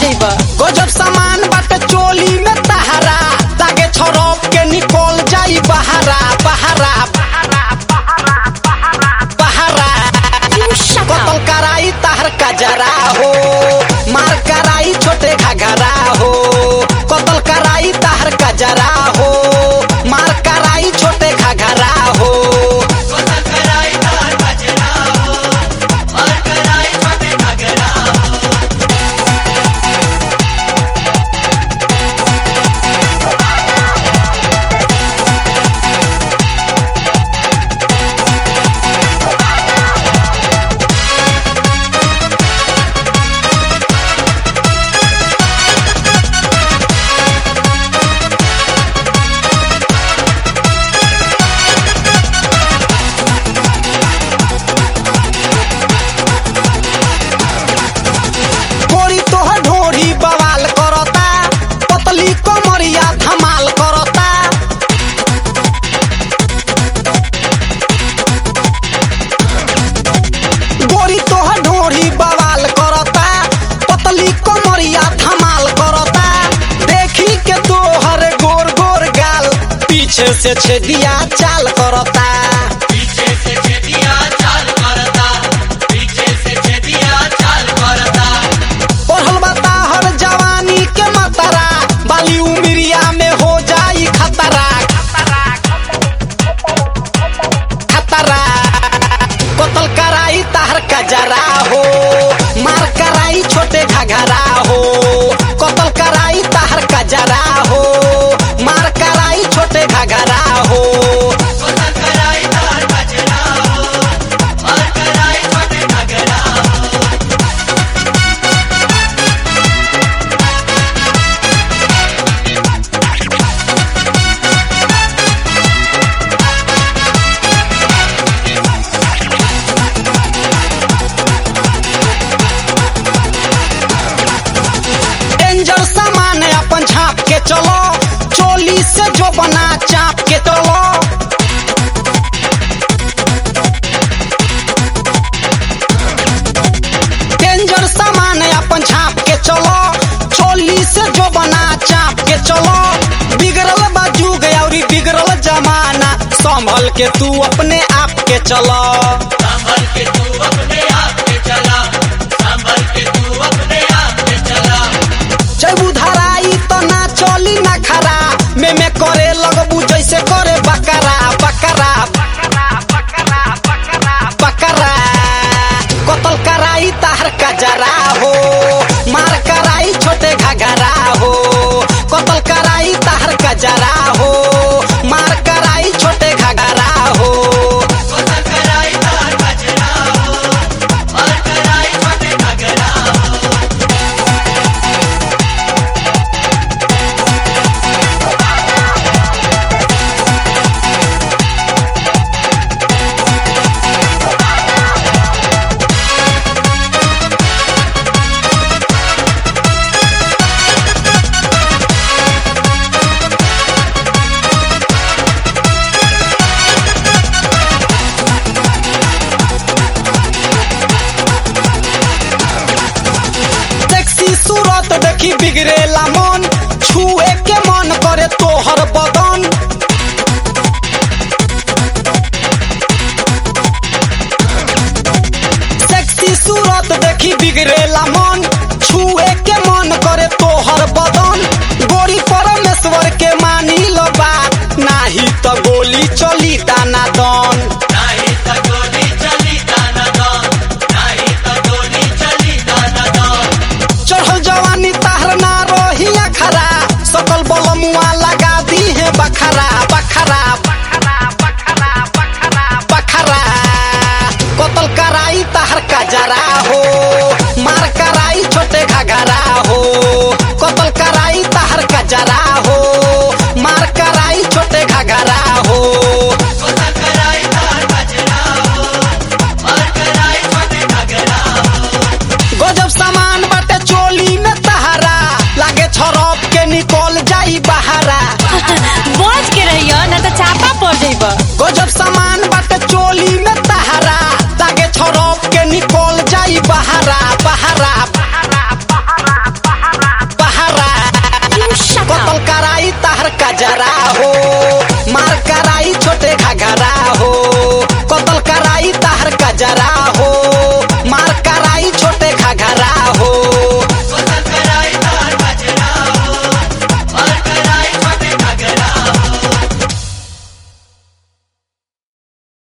जइब गजब सामान बाटे चोली में तहरा तागे छरप के निकल जाई बहारा बहारा बहारा कतल कराई तहर कजरा हो मार कराई छोटे घगरा हो कतल कराई तहर कजरा हो मार कराई छोटे घगरा हो गोरी तोहर ढोरी बवाल करता पतली कमरिया धमाल करता गोरी तोहर ढोरी बवाल करता पतली कमरिया धमाल करता देखी के तोहर गोर गोर गाल पीछे से छेदिया चाल करता पढ़ल बता हर जवानी के मतरा बाली उमरिया में हो जाई खतरा खतरा कतल कराई ताहर कजरा हो मार कराई छोटे घघरा हो कतल कराई ताहर कजरा हो मार कराई छोटे घघरा हो डेंजर सामान अपन झाप के चलो चोली से जो बना चाप के चलो डेंजर सामान अपन झाप के चलो चोली से जो बना चाप के चलो बिगड़ल बा जुग और बिगड़ल जमाना संभल के तू अपने आप के चलो जब उधराई तो ना चली ना खरा में में करे लगबू जैसे करे बकरा बकरा बकरा कतल कराई ताहर कजरा हो मार कराई छोटे घगरा हो कतल कराई ताहर कजरा हो मार कराई छोटे घगरा हो सेक्सी सूरत देखी बिगड़ेला मन छुए के मन करे तोहर बदन सेक्सी सूरत देखी बिगड़ेला मन छुए के मन करे तोहर बदन गोरी परमेश्वर के मानी लो बात नाही तो गोली चली दाना दन चढ़ल जवानी ताहर ना रही अखरा सकल बलमुआ लगा दी है बखरा बखरा बखरा कतल कराई ताहर कजरा हो मार कराई छोटे घगरा हो कतल कराई ताहर कजरा हो मार कराई छोटे घगरा हो गजब सामान बाटे चोली में तहरा लागे छरप के निकल जाई बहारा बच के रहियो ना तो चापा पड़ जइब गजब सामान बाटे चोली में तहरा लागे छरप के निकल जाई बहारा बहारा कजरा